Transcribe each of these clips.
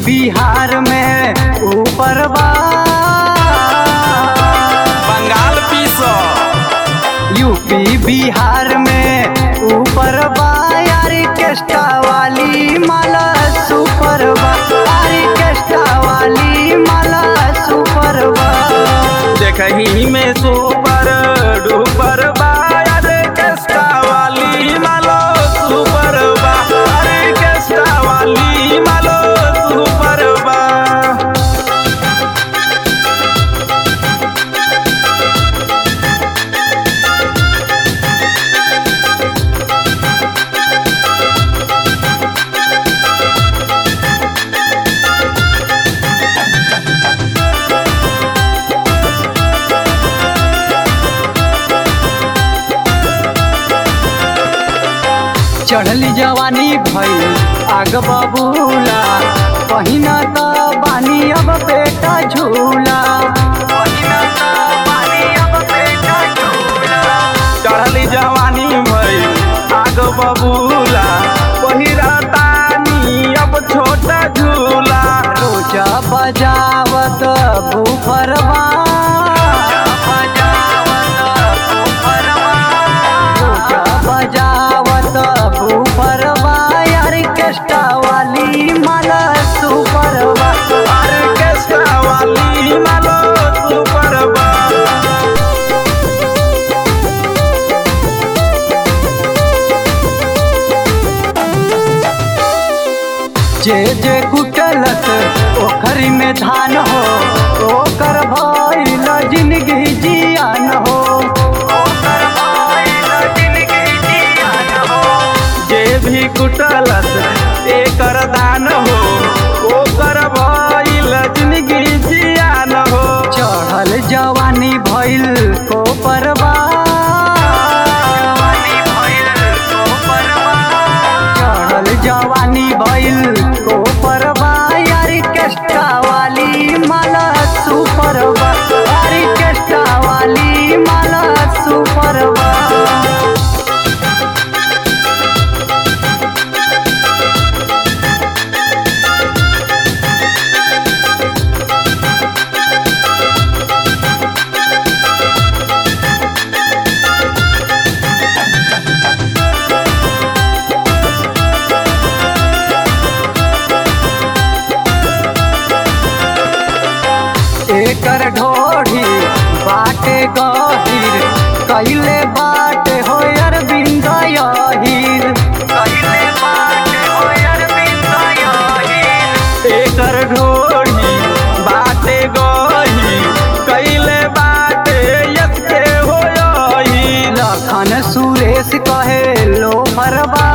बिहार में ऊपर बा बंगाल पीसो यूपी बिहार में ऊपर बा ऑर्केस्ट्रा वाली माला सुपर बा ऑर्केस्ट्रा वाली माला सुपर बा देखही में सुपर डुपर बा अरे केस्टा वाली मालो सुपर बा अरे केस्टा वाली मालो सुपर बा चढ़ली जवानी भइल आग बबूला पहिना त बानी अब पेटा झूला पहिना त बानी अब पेटा झूला चढ़ली जवानी भई आग बबूला पहिरा तानी अब छोटा झूला रोजा बजावत बुफरवा रोजा बजावत बुफरवा ऑर्केस्ट्रा वाली माला सुपरवा अरे केस्टा वाली मालो सुपर बा जे जे कुटलत ओखरी में धान हो ओकर भइल जिंदगी जियान हो ओकर भइल जिंदगी जियान हो जे भी कुटलस एकर दान हो ओकर भइल जिंदगी जियान हो चढ़ल जवानी भइल को परवा चढ़ल जवानी भइल को परवा ऑर्केस्ट्रा वाली माला सुपरवा ऑर्केस्ट्रा वाली माला सुपरवा एकर ढोढ़ी बाटे गहीर कैले बाटे हो अरविंद यहीर कैले बाटे हो अरविंद यहीर एकर ढोढ़ी बाटे गही कैले बाटे यस के हो यही लखन सुरेश कहे लो मरबा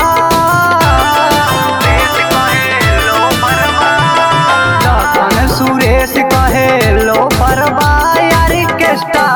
लखन सुरेश कहे लो मरबा ऑर्केस्ट्रा